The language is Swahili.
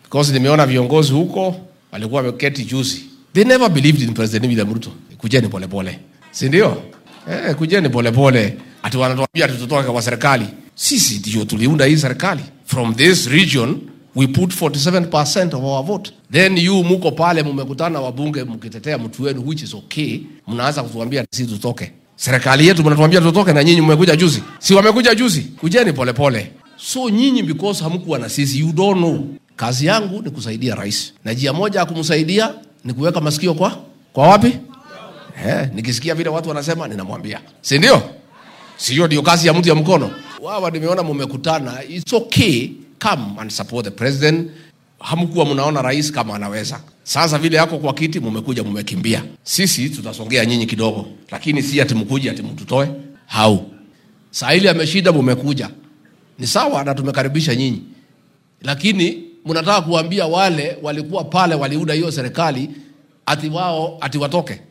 because nimeona viongozi huko walikuwa wameketi juzi, they never believed in President William Ruto. Kujeni polepole, si ndio? Eh, kujeni polepole, ati wanatuambia tutotoke kwa serikali. Sisi ndio tuliunda hii serikali. From this region we put 47% of our vote. Then you muko pale mmekutana wabunge mkitetea mtu wenu which is okay, mnaanza kutuambia sisi tutoke. Serikali yetu mnatuambia tutoke na nyinyi mmekuja juzi. Si wamekuja juzi? Kujeni polepole. So nyinyi because hamkuwa na sisi you don't know. Kazi yangu ni kusaidia rais. Na njia moja ya kumsaidia ni kuweka masikio kwa kwa wapi? Eh, nikisikia vile watu wanasema ninamwambia. Si ndio? Sio ndio kazi ya mtu ya mkono. Wawa nimeona mmekutana, it's okay, come and support the president. Hamkuwa mnaona rais kama anaweza. Sasa vile yako kwa kiti, mmekuja mmekimbia. Sisi tutasongea nyinyi kidogo, lakini si ati mkuje ati mtutoe. Hau. Saa ile ameshinda, mmekuja. Ni sawa na tumekaribisha nyinyi, lakini mnataka kuambia wale walikuwa pale waliunda hiyo serikali ati wao ati watoke